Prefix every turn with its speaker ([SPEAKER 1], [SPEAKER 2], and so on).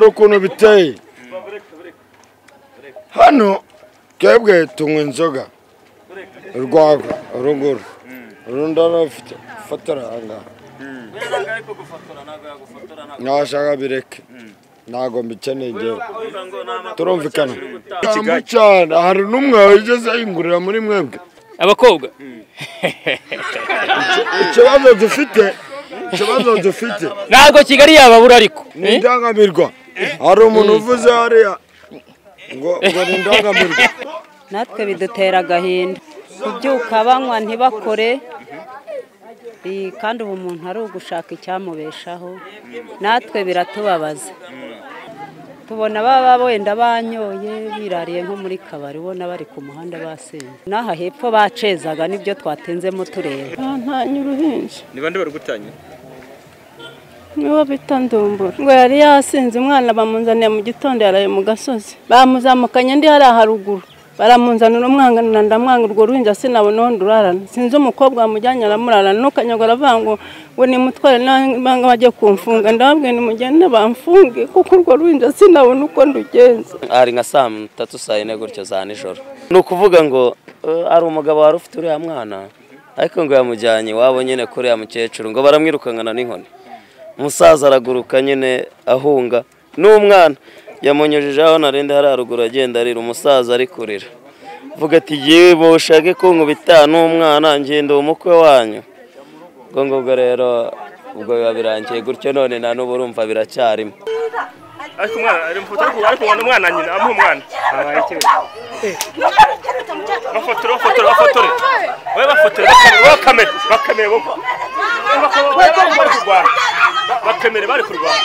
[SPEAKER 1] ukuntu biteye hano twebwe tunywa inzoga urwagwa urunguru urundi arafite ufatara ahangaha nashaka bireke ntabwo mbikeneye igihe turumvikana
[SPEAKER 2] Ikigali.
[SPEAKER 1] cyane hari n'umwe wigeze yingurira muri mwebwe
[SPEAKER 2] abakobwa
[SPEAKER 1] ikibazo dufite ikibazo dufite
[SPEAKER 2] ntabwo kigali yababura ariko
[SPEAKER 1] ni indangamirwa hari umuntu uvuze hariya ngo ngo ni indangamirwa
[SPEAKER 3] natwe bidutera agahinda kubyuka banywa ntibakore Iyi, kandi ubu umuntu ari ugushaka icyamubeshaho natwe biratubabaza tubona baba wenda banyoye birariye nko muri kabari ubona bari ku muhanda basenye n'aha hepfo bacezaga nibyo twatenzemo tureba
[SPEAKER 4] bantanye uruhinja
[SPEAKER 5] ni bande barugutanye
[SPEAKER 4] niwo bita ndumbura ngo yari yasinze umwana bamunzaniye mu gitondo yaraye mu gasozi bamuzamukanye ndi hariya haruguru baramunzanira umwanganira ndamwanga urwo ruhinja sinabona aho ndurarana sinzi umukobwa wamujyanye aramurarana n'ukanyago aravuga ngo ngo nimutware n'abanga bajye kumfunga ndababwiye nimugende bamfunge kuko urwo ruhinja sinabona uko ndugenza
[SPEAKER 6] hari nka saa tatu saa yine gutyo za nijoro ni ukuvuga ngo "Eh, hari umugabo wari ufite uriya mwana ariko ngo yamujyanye iwabo nyine kuri uriya mukecuru ngo baramwirukankana n'inkoni umusaza araguruka nyine ahunga n'umwana yamunyujijeho narindi hari haruguru agenda arira umusaza ari kurira vuga ati yewe bushake kunkubita n'umwana ngenda umukwe wanyu ubwo ngubwo rero ubwo biba birangiye gutyo none na n'ubu urumva biracyarimo
[SPEAKER 5] ariko umwana ariko ubona umwana nyina amuha umwana habaye ikibazo bafotore bafotore bafotore wowe bafotore bakamere bakamere bo bakemere bari kurwana